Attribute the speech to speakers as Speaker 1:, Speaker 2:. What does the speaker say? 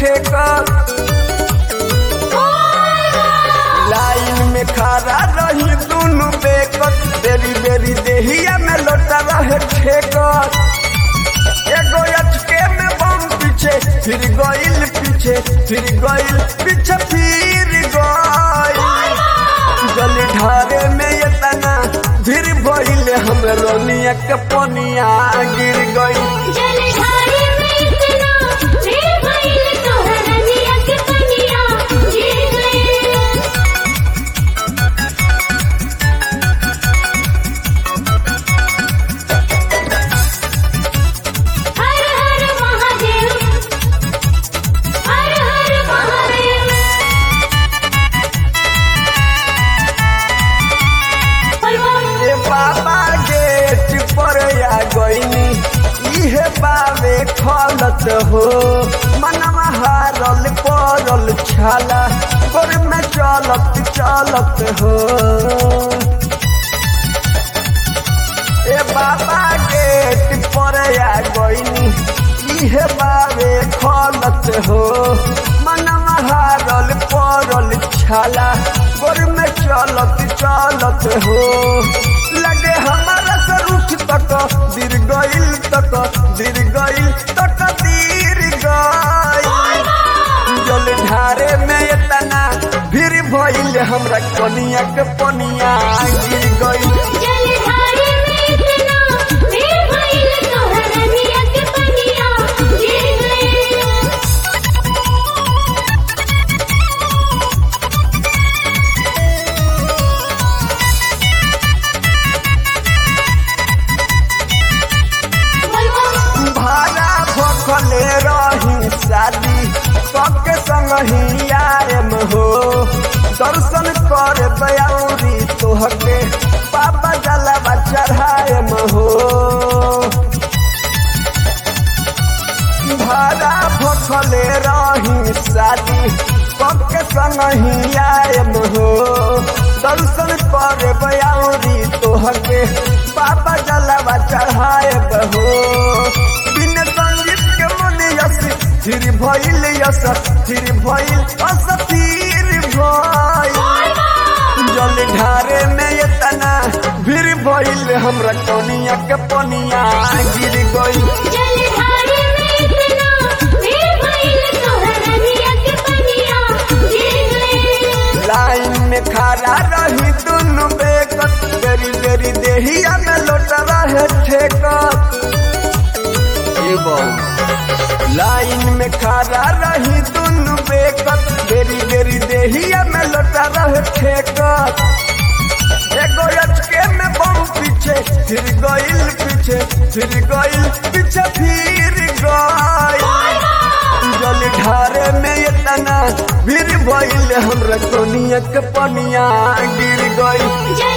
Speaker 1: ठेका लाइन में खड़ा रही दोनों बेकत बेरी बेरी देहिया में लोटा रहे ठेकर एगो अचके में बम पीछे फिर गइल पीछे फिर गइल पीछे फिर गइल जल ढारे में ये तना फिर भइल हम रोनिया के पनिया गिर गइल
Speaker 2: जलधारे में इतना फिर भइल तोहर रनिया के पनिया गिर गइल हर हर महादेव हर हर महादेव बोल
Speaker 1: ए बाबा गेट पर आ गइनी इहे बावे खलत हो मनवा हारल पड़ल छाला गोर में चलत चलत हो ए बाबा गेट पर आ गइनी इहे बावे खलत हो मनवा हारल पड़ल छाला गोर में चलत चलत हो लगे हमारा सर उठ तक दिर गइल तक दिर गइल तक दिर गइल जल ढारे में इतना भीड़ भइल हमरा कनिया के पनिया गिर गइल
Speaker 2: जलधारे में इतना फिर भइल तोहर रनिया के पनिया गिर गइल बोल
Speaker 1: भाड़ा भखले रही शादी सबके संग ही आयम हो दर्शन कर दयाउरी तोहके पापा जलवा चढ़ायम हो भाड़ा भखले रही शादी सबके संग ही आयम हो दर्शन कर बयाउरी तोहके पापा जलवा चढ़ायब हो बिन संगीत के मन यस फिर भइल यस फिर भइल अस फिर भइल जल ढारे में इतना फिर भइल हमरा कनिया के पनिया गिर गइल
Speaker 2: जलधारे में इतना फिर भइल तोहर रनिया के पनिया गिर गइल
Speaker 1: लाइन में खड़ा रही दुनु बेकत बेरी बेरी देहिया में लोट रहे ठेकत ए बहू। लाइन में खड़ा रही दुनु बेकत बेरी बेरी देहिया में लोट रहे ठेकत एगो अचके में बम पीछे फिर गइल पीछे फिर गइल पीछे फिर गइल जल ढारे में इतना भीड़ भइल हमरा कोनिया के पनिया गिर गइल
Speaker 2: जल